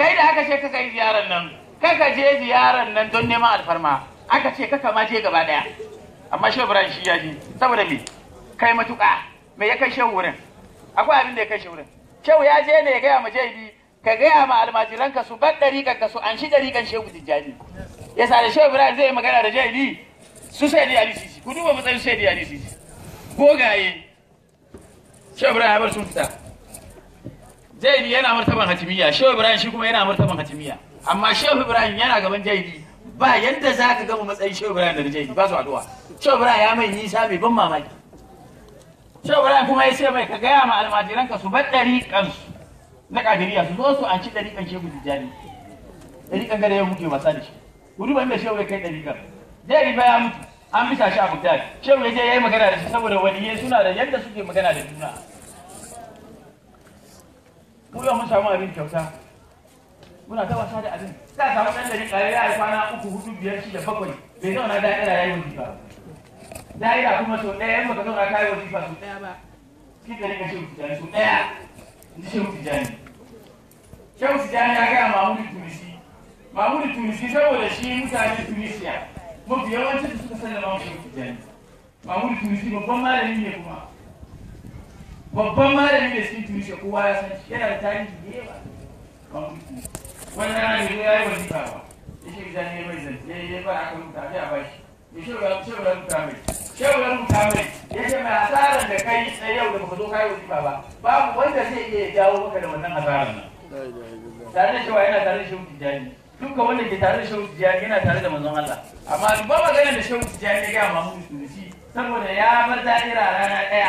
kai da aka ce kaka yi ziyarar nan kaka je ziyarar nan don neman alfarma aka ce kaka ma je gaba daya amma shehu ibrahim shi ya je saboda me kai matuƙa me ya kai shehu wurin akwai abin da ya kai shehu wurin shehu ya je ne ya gaya ma jaibi ka gaya ma almajiranka su bar ɗariƙan ka su an shi ɗariƙan shehu tijjani ya sa da shehu ibrahim zai magana da jaibi su sai da alisisi ku duba matsayin sai da alisisi gogaye shehu ibrahim ya bar sun fita jaibi yana martaban hatimiya shehu ibrahim shi kuma yana martaban hatimiya amma shehu ibrahim yana gaban jaibi ba yadda za ka gama matsayin shehu ibrahim da jaibi ba su addu'a shehu ibrahim ya mai nisa mai ban mamaki shehu ibrahim kuma ya ce mai ka gaya ma almajiranka su bar ɗariƙansu na kadiriya su zo su an ci ɗariƙan shehu tijjani ɗariƙan gada ya mutu wasa da shi ku duba inda shehu ya kai ɗariƙan jaibi ba ya mutu an bisa shi a Baghdad shehu ya je ya yi magana da shi saboda waliyai suna da yadda suke magana da juna mu yau mun samu abin kyauta muna ta wasa da abin za samu ɗan da ƙare ya yi kwana uku hudu biyar shida bakwai bai zauna da'ira ya yi wazifa da'ira kuma sau ɗaya in baka zauna ka yi wazifa sau ɗaya ba ki da rika shehu tijjani sau ɗaya ni shehu tijjani shehu tijjani ya gaya mamudu tunisi mamudu tunisi saboda shi mutanen tunisiya mafi yawancin da suka sallama shehu tijjani mamudu tunisi babban malami ne kuma babban malami da cikin tunisiya kowa ya san shi yana da tarihi da yawa wani rana ne ya yi wazifa ba ya shi gidan ne mai zan ya yi ba aka rubuta ya ba shi ya shi ga shi ga rubuta mai shi ga rubuta mai ya ce mai asarar da kai na yau da baka zo kai wazifa ba babu wanda zai iya jawo maka da wannan asarar nan tare da cewa yana tare da shehu tijjani duka wanda ke tare da shehu tijjani yana tare da manzon Allah amma ba magana da shehu tijjani ya ga mamu tunisi saboda ya bar da'ira rana daya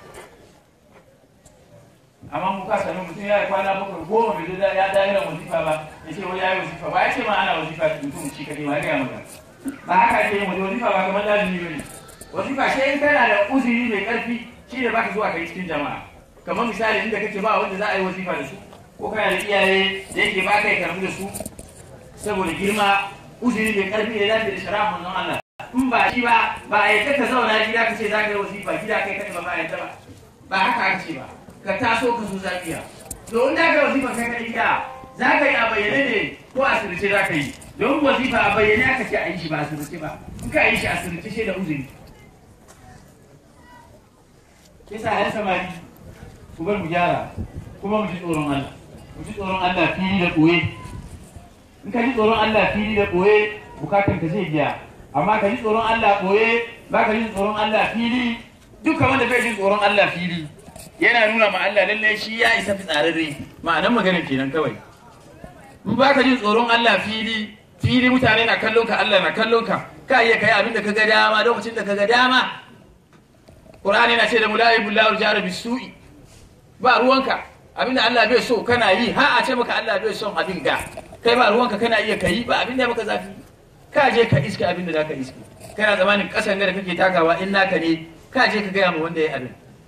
amma mu ka sami mutum ya yi kwana bakwai goma bai zo ya da'ira wazifa ba ya ce wani ya yi wazifa ba ya ce ma ana wazifa mutum shi kadai ma ya maka ba haka ake yin wazifa ba kamar lazimi ba ne wazifa shi in kana da uzuri mai karfi shi ne baka zuwa kai cikin jama'a kamar misali inda kake ba wanda za a yi wazifa da su ko kana da iyaye da yake ba kai karbi da su saboda girma uzuri mai karfi da zafi da shara'a manzon Allah in ba shi ba ba a yadda ka zauna gida ka ce za ka yi wazifa gida kai kaɗai ba ba a yadda ba ba haka ake ba ka taso ka zo zafiya to in da ka wazifa kai kaɗai gida za ka yi a bayyane ne ko a sirrice za ka yi don wazifa a bayyane aka ce a yi shi ba a sirrice ba in ka yi shi a sirrice shi da uzuri kisa har samari ku bar mu gyara kuma mu ji tsoron Allah mu ji tsoron Allah fili da ɓoye in ka ji tsoron Allah fili da ɓoye bukatan ka zai biya amma ka ji tsoron Allah ɓoye ba ka ji tsoron Allah fili duka wanda bai ji tsoron Allah fili yana nuna ma Allah lalle shi ya isa fitsararre ma'anan magana kenan kawai in ba ka ji tsoron Allah fili fili mutane na kallon ka Allah na kallon ka ka iya kai abin da ka ga dama lokacin da ka ga dama Qur'ani na ce da mula'ibu lahu jara bisu'i ba ruwanka abinda Allah bai so kana yi ha a ce maka Allah bai son abin ga kai ba ruwanka kana iya kai ba abinda maka zafi ka je ka iska abinda zaka iska kana zamanin kasan da kake takawa in naka ne ka je ka gaya ma wanda ya abin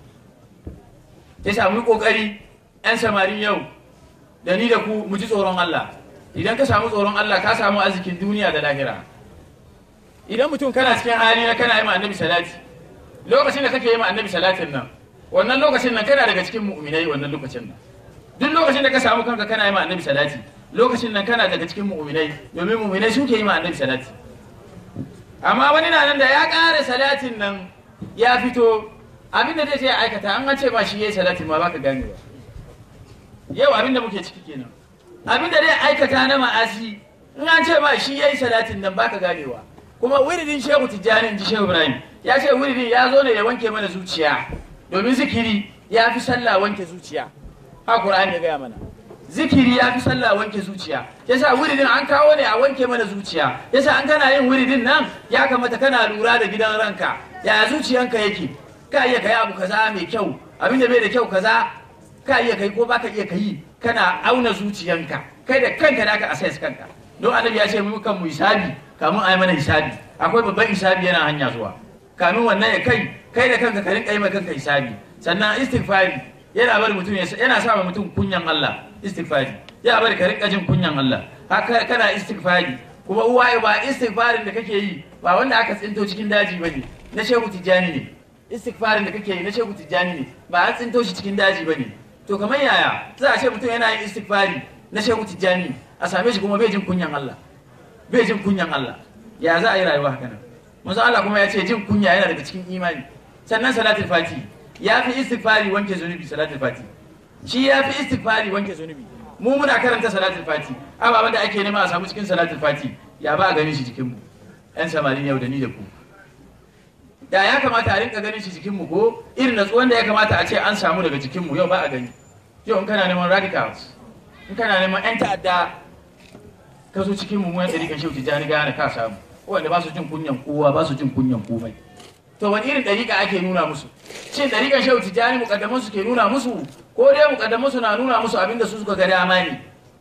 ya samu kokari yan samarin yau da ni da ku mu ji tsoron Allah idan ka samu tsoron Allah ka samu arzikin duniya da lahira idan mutum kana cikin hali na kana yi ma annabi salati lokacin da kake yi ma annabi salatin nan wannan lokacin nan kana daga cikin mu'minai wannan lokacin nan duk lokacin da ka samu kanka kana yi ma annabi salati lokacin nan kana daga cikin mu'minai domin mu'minai suke yi ma annabi salati amma wani na nan da ya ƙara salatin nan ya fito abin da zai ce ya aikata an ce ba shi yayi salatin ma baka gane ba yau abin da muke ciki kenan abin da zai aikata na ma'asi in an ce ba shi yayi salatin nan baka ganewa kuma wiridin shehu tijjani in ji shehu ibrahim ya ce wiridin ya zo ne ya wanke mana zuciya domin zikiri ya fi sallah wanke zuciya ha qur'ani ya gaya mana zikiri ya fi sallah wanke zuciya yasa wiridin an kawo ne a wanke mana zuciya yasa an kana yin wiridin nan ya kamata kana lura da gidan ranka ya zuciyanka yake ka iya kai abu kaza mai kyau abin da bai da kyau kaza ka iya kai ko baka iya kai kana auna zuciyanka kai da kanka da ka assess kanka don annabi ya ce mu kan mu hisabi kamun a yi mana hisabi akwai babban hisabi yana hanya zuwa kamin wannan ya kai kai da kanka ka rinka yi kanka hisabi sannan istighfari yana bari mutum yana sa mutum kunyan Allah istighfari yana bari ka rinka jin kunyan Allah haka kana istighfari kuma uwa ba istighfarin da kake yi ba wanda aka tsinto cikin daji bane na shehu tijjani ne istighfarin da kake yi na shehu tijjani ne ba an tsinto shi cikin daji bane to kamar yaya za a ce mutum yana yin istighfari na shehu tijjani a same shi kuma bai jin kunyan Allah bai jin kunyan Allah ya za a yi rayuwa haka nan manzo Allah kuma ya ce jin kunya yana daga cikin imani sannan salatul fati ya fi istighfari wanke zunubi salatul fati shi ya fi istighfari wanke zunubi mu muna karanta salatul fati ababen da ake nema a samu cikin salatul fati ya ba a ganin shi jikin mu yan samari yau da ni da ku da ya kamata a rinka ganin shi jikin mu ko irin natsuwan da ya kamata a ce an samu daga jikin mu yau ba a gani yau in kana neman radicals in kana neman yan ta'adda ka zo cikin mu yan ɗariƙan shehu tijjani gane ka samu wanda ba su jin kunyan kowa ba su jin kunyan komai to wani irin ɗariƙa ake nuna musu shin ɗariƙan shehu tijjani muƙaddaman su ke nuna musu ko dai muƙaddaman su na nuna musu abinda su suka ga dama ne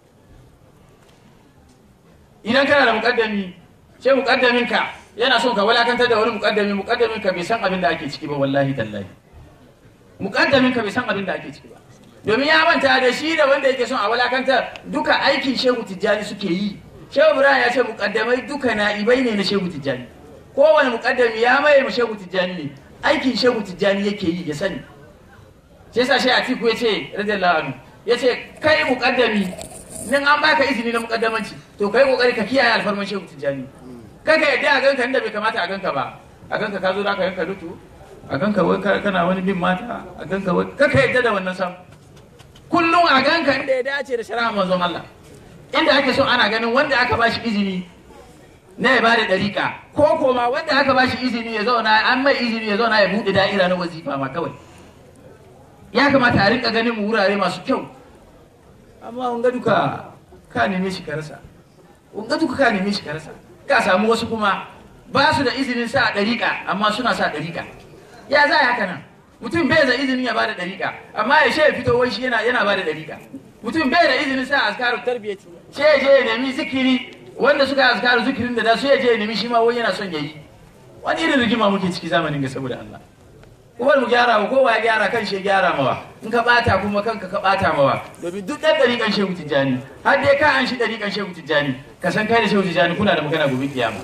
idan kana da muƙaddami sai muƙaddamin ka yana son ka walakantar da wani muƙaddami muƙaddamin ka bai san abin da ake ciki ba wallahi tallahi muƙaddamin ka bai san abin da ake ciki ba domin ya manta da shi da wanda yake son a walakantar duka aikin shehu tijjani suke yi shehu ibrahim ya ce muƙaddamai duka na'ibai ne na shehu tijjani kowane muƙaddami ya maye mu shehu tijjani ne aikin shehu tijjani yake yi ya sani shi yasa shi atiku ya ce radiyallahu anhu ya ce kai muƙaddami nan an baka izini na muƙaddamanci to kai kokari ka kiyaye alfarman shehu tijjani kaga yadda a ganka inda bai kamata a ganka ba a ganka ka zo da ka yanka lutu a ganka wai kana wani bin mata a ganka wai kaka yadda da wannan sam kullum a ganka inda ya dace da shari'a manzon Allah inda ake so ana ganin wanda aka bashi izini na ya bada dariƙa ko koma wanda aka bashi izini ya zauna an mai izini ya zauna ya buɗe da'ira na wazifa ma kawai ya kamata a rinka ganin mu wurare masu kyau amma wanga duka ka neme shi ka rasa wanga duka ka neme shi ka rasa ka samu wasu kuma ba su da izinin sa dariƙa amma suna sa dariƙa ya za haka nan mutum bai da izinin ya bada dariƙa amma ya ya fito wai shi yana yana bada dariƙa mutum bai da izinin sa azkaru tarbiyyati sai je ya nemi zikiri wanda suka azkaru zikirin da da su ya je ya nemi shi ma wani yana son yayi wani irin rigima muke ciki zamanin ga saboda Allah kuma mu gyara wa kowa ya gyara kan shi gyara mawa in ka bata kuma kanka ka bata mawa domin duk dan dariƙan shehu tijjani har dai ka an shi dariƙan shehu tijjani ka san kai da shehu tijjani kuna da magana gobe kiyama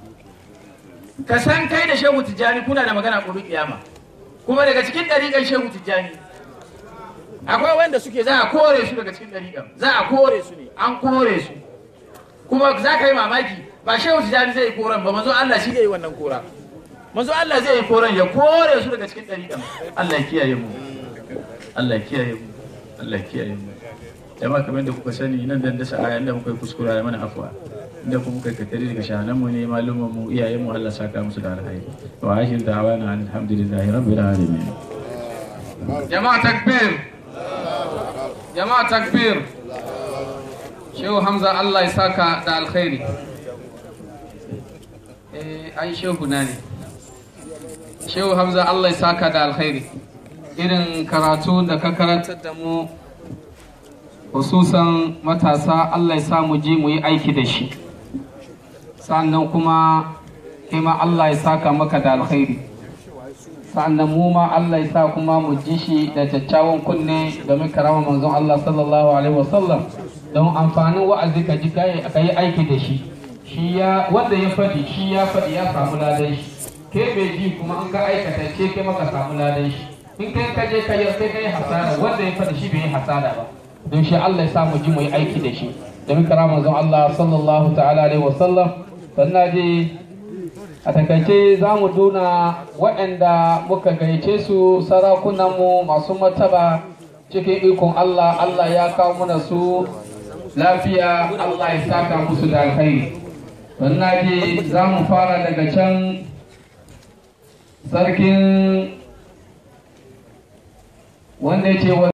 ka san kai da shehu tijjani kuna da magana gobe kiyama kuma daga cikin dariƙan shehu tijjani akwai wanda suke za a kore su daga cikin dariƙan za a kore su ne an kore su kuma za ka yi mamaki ba shehu tijjani zai yi koran ba manzo Allah shi zai yi wannan kora manzo Allah zai yi koran ya kore su daga cikin dariƙan Allah ya kiyaye mu Allah ya kiyaye mu Allah ya kiyaye mu jama'a kamar da kuka sani nan dan dasa aya inda muka yi kuskura ya mana afwa inda kuma kai katari daga shahanan mu ne malumman mu iyayen mu Allah saka musu da alkhairi wa ashir da'wana alhamdulillahi rabbil alamin jama'a takbir jama'a takbir shehu hamza Allah ya saka da alkhairi eh ai shehu na ne shehu hamza Allah ya saka da alkhairi irin karatu da ka karantar da mu hususan matasa Allah ya sa mu je mu yi aiki da shi sannan kuma ma Allah ya saka maka da alkhairi sannan mu ma Allah ya sa kuma mu ji shi da kyakkyawan kunne domin karama manzon Allah sallallahu alaihi wasallam don amfanin wa'azi ka ji ka yi aiki da shi shi ya wanda ya faɗi shi ya faɗi ya samu ladan shi ke bai ji kuma an ka aikata ce ke maka samu ladan shi in kai ka je ka yi sai ka yi hasara wanda ya faɗi shi bai yi hasara ba don shi Allah ya sa mu ji mu yi aiki da shi domin kara manzon Allah sallallahu ta'ala alaihi wasallam sannan je a takaice za mu duna waɗanda muka gayyace su sarakunanmu masu martaba cikin ikon Allah Allah ya kawo mana su lafiya Allah ya saka musu da alkhairi sannan je za mu fara daga can sarkin wanda ya ce